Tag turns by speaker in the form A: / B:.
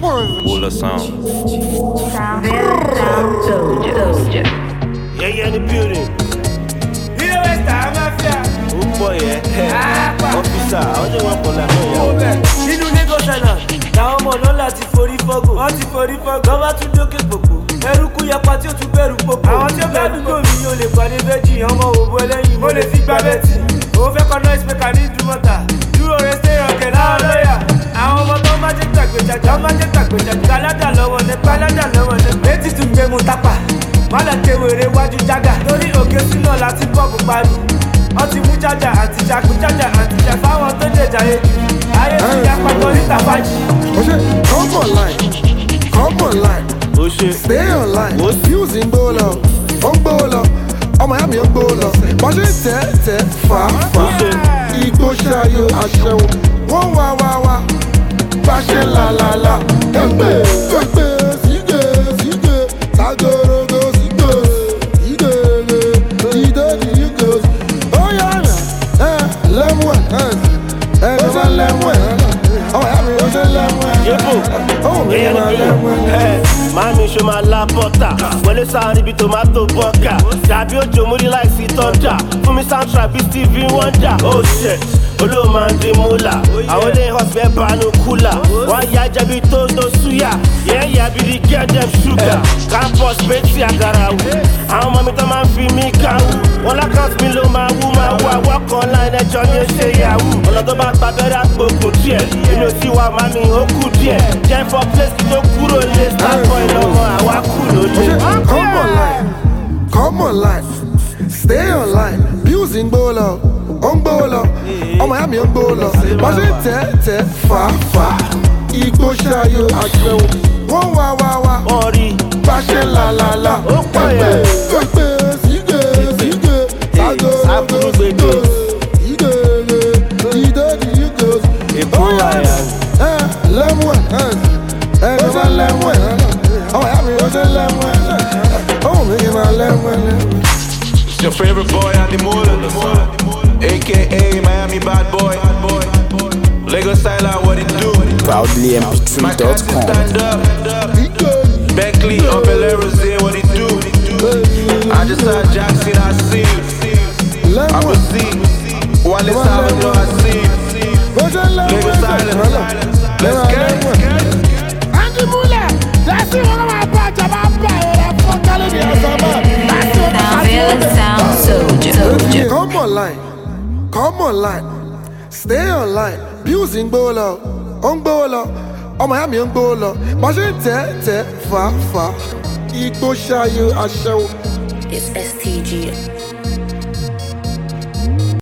A: one.
B: Wula Sound.
C: Sound, sound soldier, soldier.
D: Yeah, yeah, in the building.
E: ilé wẹ́sítà máfíà
D: Ó pọ̀ yẹ.
E: Àpá.
D: Ọ́fíìsà, àwọn tí wọ́n pọ̀ lànà
E: owó
D: ìyàwó.
E: bẹ́ẹ̀. nínú lagos island làwọn ọmọ náà láti forí fọ́gò wọ́n ti forí fọ́gò lọ́ba tún dókè gbogbo ẹrúkú yapa tí ó tún bẹ̀rù gbogbo àwọn tí ó bá dúgbò mi yóò lè pàdé méjì ọmọ òbó ẹlẹ́yin mo lè fi gbá bẹ́tì òun fẹ́ kọ́ noise maker ní ìdúmọ̀tà dúró rẹ stay rocket láwọn lọ́yà àwọn ọmọ tó má jẹ́ gbàgbéjàjà má jẹ́ gbàgbéjàjà gbàládà lọ́wọ́ ní gbàládà lọ́wọ́ ní létí tún gbé mu tápà má lọ kéwèrè wájú jágà lórí òkè sínú láti pọ́ọ̀pù parí wọ́n ti mú jájà àti jagun jájà àti jà fáwọn tó jẹjà yé ayé ti yá pàtó níta fàájì.
A: Oh shit, come online, come online,
D: Ó ṣe.
A: stay online.
D: What?
A: Views ń gbó lọ, ó ń gbó lọ, ọmọ ìyá mi ń gbó lọ. Bọ́n ṣe ń tẹ̀ tẹ̀ fà fà. Igbó ṣayò aṣẹ́wó, wọ́n wá wá wá. Bá ṣe là là là. Gbẹ̀gbẹ̀ gbẹ̀gbẹ̀ sígè sígè. Sagorogo sígè sígè dídé dígè. Ó yára ẹ̀ lẹ́mú ẹ̀ ẹ̀ ẹ̀ ṣe lẹ́mú ẹ̀. Ọmọ ìyá mi ó ṣe lẹ́mú ẹ̀.
D: Yébò.
A: Ó mi
D: Yeah,
A: máa
D: in the
A: lẹ́mú ẹ̀.
D: building. Màámi ṣo máa la bọ́tà. Wọlé sáárín ibi tòmátò bọ́kà. Dàbí òjò múrí láìsí tọ́jà. Fún mi soundtrack bíi Stevie Wonder. Oh shit. Olóò máa ń dín múlà. Àwọn ilé hospital bánú kúlà. Wọ́n yá jẹ̀bi tó tó súyà. Yẹ́yẹ́ bí di get them sugar. Campus pétí àgàrà wù. Àwọn ọmọ mi tó máa ń fi mí kàwù. Wọ́n lákàtúntì mi ló máa wú máa wú. Àwọ̀kọ̀ line ẹjọ́ ni ó ṣe yahoo. Ọ̀nà tó bá gba abẹ́rẹ́ àgbòkùn díẹ̀. Èmi ò sí wa màmí ó kù díẹ̀. Jẹ́ for place kí tó kúrò lé. Starboy lọ́mọ àwa kù lóde.
A: Come online, come online, stay online. Views ń gbó lọ, ó ń gbó lọ, ọmọ ìyá mi ń gbó lọ. Bọ́n ṣe ń tẹ̀ tẹ̀ fà fà. Igbó ṣayò aṣẹ́wó, wọ́n wá wá wá.
D: Wọ́n rí
A: Bá ṣe là là là.
D: Ó pọ̀ yẹn.
A: Gbẹ̀gbẹ̀ sígè sígè. Sagorogo
D: Sábúrú gbèdé.
A: sígè sígè. Dídé dígè.
D: Èbó
A: Ó yára
D: àyà.
A: ẹ̀ lẹ́mú ẹ̀ ẹ̀ ẹ̀ ṣe lẹ́mú ẹ̀. Ọmọ ìyá mi ó ṣe lẹ́mú ẹ̀. Ó mi kì í máa lẹ́mú ẹ̀ lẹ́mú ẹ̀.
F: It's your favorite boy on the moon, aka Miami bad boy. Lagos Island, what it do? My cats
G: ProudlyMP3.com.
F: stand up. Beckley, up in Rosé, what it do? I just saw Jackson, I see you. I will see. Wale Salvador, I see you. Lagos Island, let's get it.
A: Andy Muller, that's it. One of my batch of my batch. I'm telling you,
C: Sound, sound soldier, soldier.
A: Come online, come online, stay online. Views ń gbó lọ, ó ń gbó lọ, ọmọ ìyá mi ń gbó lọ. Bọ́n ṣe ń tẹ̀ tẹ̀ fà fà. Igbó ṣayò aṣẹ́wó.
H: It's STG.